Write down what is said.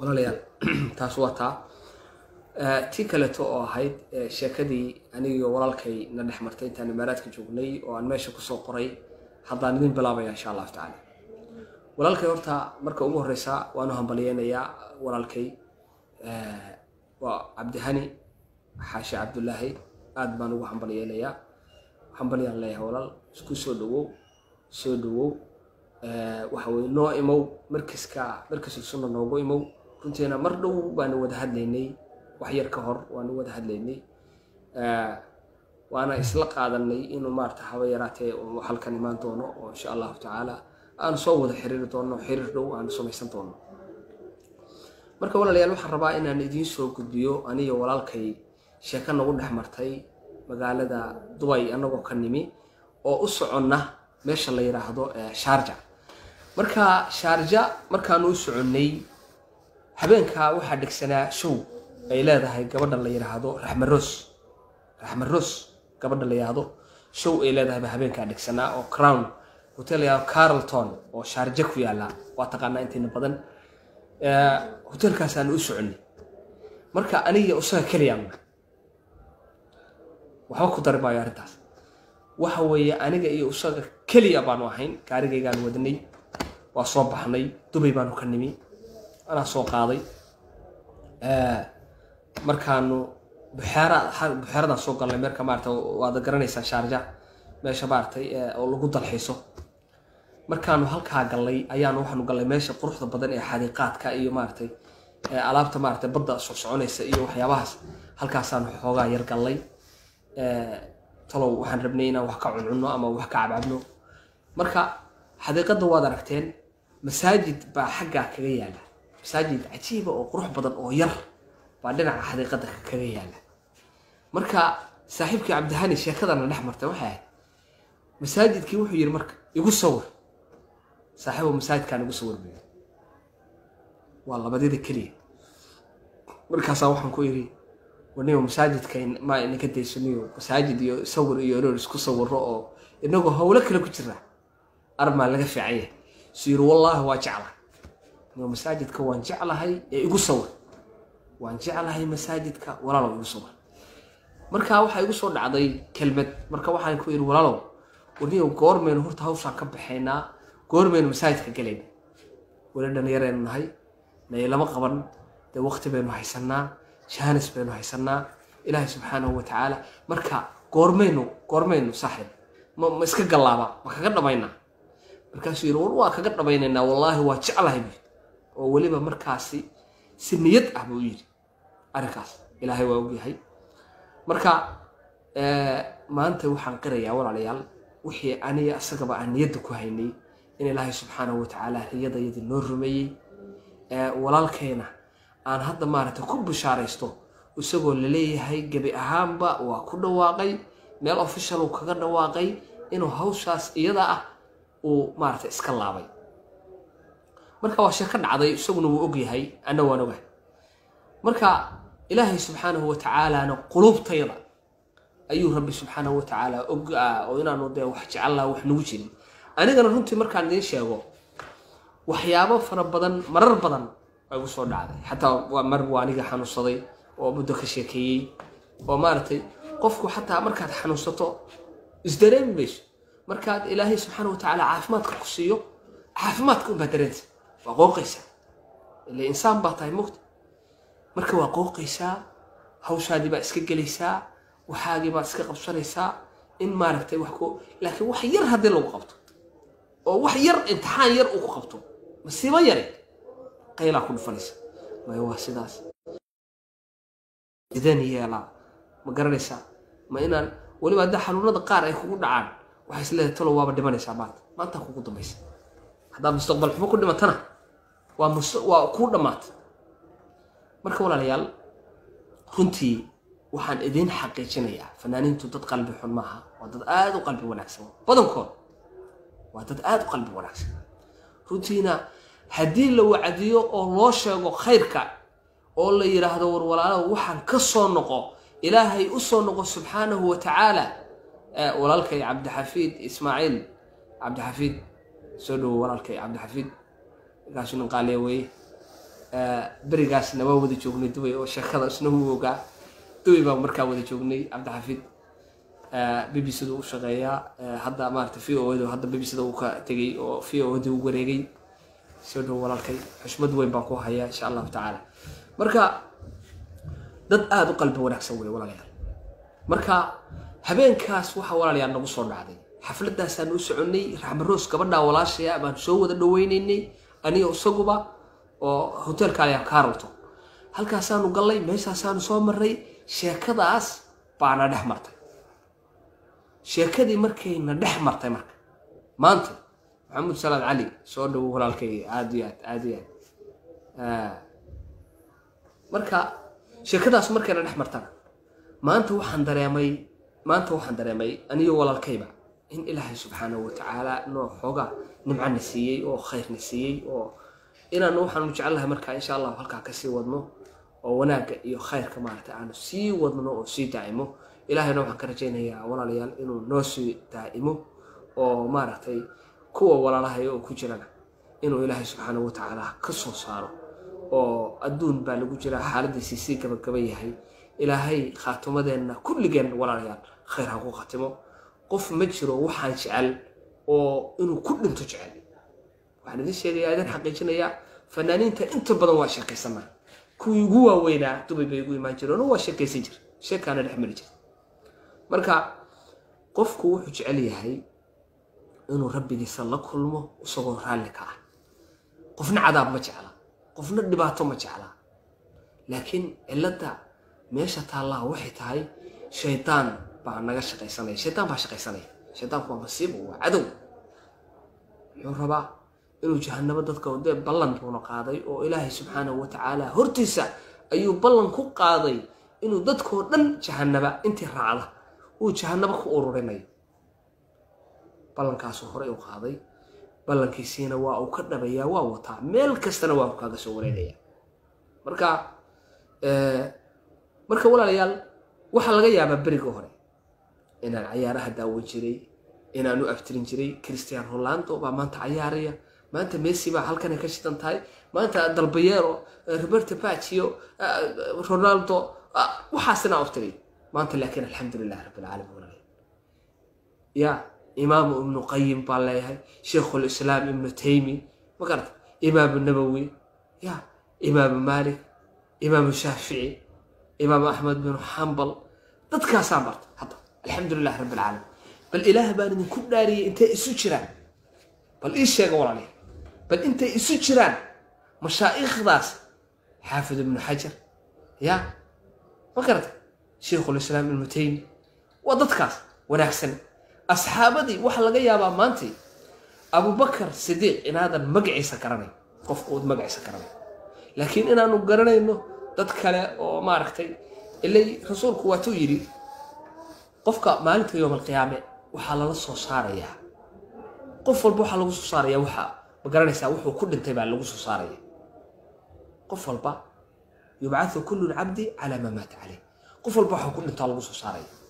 walaalayaal taas waa taa tii kaleeto oo ahayd sheekadii anigio walaalkay na dhex martay intaan imaaraadka joognay oo aan meesha kusoo qoray haddaan idin bilaabaya insha allahu tacaala walaalkay horta marka ugu horeysa waanu hambalyeynayaa walaalkay waa cabdihani xaashi cabdullaahi aad baan ugu hambalyeynayaa hambalyaan leeyahay walaal isku soo dhawow soo dhawow waxa weye noo imow markiska markisul sunna noogu imow runtiina mar dhow baanu wada hadlaynay wax yar ka hor waanu wada hadlaynay waana isla qaadanay inuu maarata haba yaraatee uu halkan imaan doono oo insha allahu tacaala aanu soo wada xiriiri doono xiriir dhow aanu samaysan doono marka walaalayaal waxaan rabaa inaan idiin soo gudbiyo aniyo walaalkay sheeko nagu dhex martay magaalada dubay annagoo ka nimi oo u soconna meesha la yidhaahdo shaarja marka shaarja markaanu u soconnay habeenkaa waxaa dhegsanaa show ay leedahay gabadha la yidhaahdo raxmaroos raxmaroos gabadha la yidhaahdo show ay leedahay baa habeenkaa dhegsanaa oo crown hotel la yidhahdo carlton oo shaarja ku yaalla waa taqaanaa intiina badan hotelkaasaanu u soconnay marka aniga isaga keliyaanna waxba ku dari maayo arrintaas waxa weeye aniga iyo isaga keliya baanu ahayn gaarigaygaan wadnay waa soo baxnay dubay baanu ka nimi anaa soo qaaday markaanu buxeera buxeeradaan soo galnay meerka maarata waad garanaysaa shaarja meesha maaratay oo lagu dalxiiso markaanu halkaa galnay ayaanu waxaanu galnay meesha quruxda badan ee xadiiqaadka iyo maaratay alaabta maaratay badda socsoconaysa iyo waxyaabahaas halkaasaanu xoogaa yar gallay talow waxaan rabnay inaan wax ka cuncunno ama wax ka cabcabno marka xadiiqadda waad aragteen masaajid baa xaggaa kaga yaala masaajid cajiiba oo qurux badan oo yar baa dhinaca xadiiqadda kaga yaala marka saaxiibkii cabdihani sheekadana dhex martay waxay ahayd masaajidkii wuxuu yidhi marka igu sawir saaxiibo masaajidkaan igu sawir buyi waa labadyada keliya markaasaa waxaan ku yidhi wanigo masaajidka ma inaka daysaniyo masaajid iyo sawir iyo inoon isku sawiro oo inagoo howlo kale ku jira armaa laga fiican yahay su yiri wallaahi waa jeclahay anigo masaajidka waan jeclahay ee igu sawir waan jeclahay masaajidka walaalow igu sawir marka waxaa igu soo dhacday kelmad marka waxaan ku yidhi walaalow wanigo goormaynu horta hawshaan ka baxaynaa goormaynu masaajidka galayna weli dhallinyaraynu nahay naylama qaban dee waqti baynu haysanaa jaanis baynu haysanaa ilaahay subxaanahu watacaala marka goormaynu goormaynu saaxib ma ma iska gallaaba ma kaga dhamaynaa markaasuu yidhi war waa kaga dhamaynaynaa wallaahi waa jeclahay bu oo weliba markaasi si niyad ah buu yidhi arrinkaas ilaahay waa ogyahay marka maanta waxaan qirayaa walaalayaal wixii aniga isagaba aan niyadda ku haynay in ilaahay subxaanahu watacaala riyadayadii noo rumeeyey walaalkayna aan hadda maaragtay ku bishaaraysto isagoo laleeyahay gebi ahaanba waa ku dhawaaqay meel official uu kaga dhawaaqay inuu hawshaas iyada ah uu maaragtay iska laabay marka waa sheeko dhacday isaguna wuu ogyahay anna waan ogahay marka ilaahay subxaanahu watacaalaana quluubtayda ayuu rabbi subxaanahu watacaala og oo inaanu dee wax jecellaa wax nagu jirin anigana runtii markaan idiin sheego waxyaabo fara badan marar badan igu soo dhacday xataa waa mar waa aniga xanuunsaday oo muddo ka sheekeeyey oo maaragtay qofku xataa markaad xanuunsato isdareemi mayso markaad ilaahay subxaana watacaala caafimaadka ku siiyo caafimaadka unbaa dareentay waa qooqaysaa ile insaan baa tahay mugta marka waa qooqaysaa hawshaadii baa iska gelaysaa waxaagii baad iska qabsanaysaa in maaragtay wax ku laakiin wax yar haddii lagu qabto oo wax yar imtixaan yar uu ku qabto masiibo yare qaylaa ku dhufanaysa maya waa sidaas sideen yeelaa ma garanaysaa ma inaan weliba haddaa xanuunada qaar ay kugu dhacaan waxay isleedahay talo waaba dhimanaysaa maanta maantaa kugu dambaysa haddaad mustaqbal xumo ku dhimatana waa mus waa kuu dhammaatay marka walaalayaal runtii waxaan idiin xaqiijinayaa fanaaniintu dad qalbi xun maaha waa dad aada u qalbi wanaagsan badankood waa dad aada u qalbi wanaagsan runtiina haddii la wacdiyo oo loo sheego khayrka oo la yidhaahdo war walaalow waxaan ka soo noqo ilaahay u soo noqo subxaanahu wa tacaala walaalkay cabdixafiid ismaaciil cabdixafiid soo dhowo walaalkay cabdixafiid markaasuu nin qaaliya weeye berigaasna waa wada joognay dubay oo sheekada isna wuu ogaa dubay baa markaa wada joognay cabdixafiid b b c da u shaqeeyaa hadda maarata v o da hadda b b c da uu ka tegay oo v o da u wareegay soo dhow walaalkay xushmad weyn baan ku hayaa insha allahu tacaala marka dad aada u qalbi wanaagsan wey walaalayaal marka habeenkaas waxaa walaalayaal nagu soo dhacday xafladaasaan u soconnay raxmaroos gabadhaa walaashaya baan soo wada dhaweynaynay aniga isaguba oo hoteelka ayaa carlton halkaasaanu gallay meeshaasaanu soo marray sheekadaas baana dhex martay sheekadii markayna dhex martay marka maanta maxamuud salaad cali soo dhowo walaalkay aada iyo aad aada iyo aad marka sheekadaas markayna dhex martana maanta waxaan dareemay maanta waxaan dareemay aniyo walaalkayba in ilaahay subxaanahu watacaala noo xoogaa nimcana siiyey oo khayrna siiyey oo inaanu waxaanu jecelnahay markaa insha allahu halkaa kasii wadno oo wanaagga iyo khayrka maaragtay aanu sii wadno oo sii daa'imo ilaahayna waxaan ka rajaynayaa walaalayaal inuu noo sii daa'imo oo maaragtay kuwa walaalahaya oo ku jirana inuu ilaahay subxaanahu watacaala ka soo saaro oo adduun baa lagu jiraa xaaladiisii sii gabagaba yahay ilaahay khaatumadeenna kulligeen walaalayaal khayr ha ku khatimo qof ma jiro waxaan jecel oo inuu ku dhinto jecel waxaan idin sheegayaa idin xaqiijinayaa fanaaniinta inta badan waa sheekaysanaa kuwii ugu waaweynaa dubay bay ugu imaan jireen oo waa sheekaysan jir sheekaana dhex mari jir marka qofku wuxuu jecel yahay inuu rabbigiisa la kulmo isagoo raalli ka ah qofna cadaab ma jecla qofna dhibaato ma jecla laakiin cilladda meesha taallaha waxay tahay shaydaan baa naga shaqaysanaya shaydaan baa shaqaysanaya shaydaanku waa masiibo waa cadow muxuu rabaa inuu jahanabo dadka dee ballan buuna qaaday oo ilaahay subxaanahu watacaala hortiisa ayuu ballan ku qaaday inuu dadkoo dhan jahanaba intii raacda uu jahanabo ku ururinayo ballankaasuu horey u qaaday ballankiisiina waa uu ka dhabayaa waa wataa meel kastana waa kaaga soo wareegaya marka marka walaalayaal waxaa laga yaabaa beriga hore inaan cayaaraha daawan jiray inaan u abtirin jiray christian rolando baa maanta cayaaraya maanta messi baa halkanay ka shidan tahay maanta dalbayero roberto bacio ronaldo waxaasina abtiray maanta laakiin alxamdulilah rabbilcaalamiin walaalayaal ya imaamu ibnu qayim baan leeyahay sheikhulislaam ibnu taymi ma garata imaamu nabowi ya imaamu malik imaamu shaafici imaamu axmed binu xambal dadkaasaan barta hadda alxamdulilah rabbi alcaalamiin bal ilaah baan idinku dhaariyay intay isu jiraan bal ii sheega walaaliya bal intay isu jiraan mashaa'ikhdaas xaafid ibnu xajar ya ma garata sheikhulislaam ibnu taymi waa dadkaas wanaagsan asxaabadii waxaa laga yaabaa maantay abubakar sidiiq inaadan magaciisa garanay qofka uud magaciisa garanay laakiin inaanu garanayno dad kale oo maaragtay ilay rasuulku waatuu yidhi qofka maalinta yowm alqiyaame waxaa lala soo saarayaa qof walba waxaa lagu soo saaraya waxa ma garanaysaa wuxuu ku dhintay baa lagu soo saaraya qof walba yubcathu kullu lcabdi calaa maa maata caleyh qof walba waxuu ku dhintaa lagu soo saaraya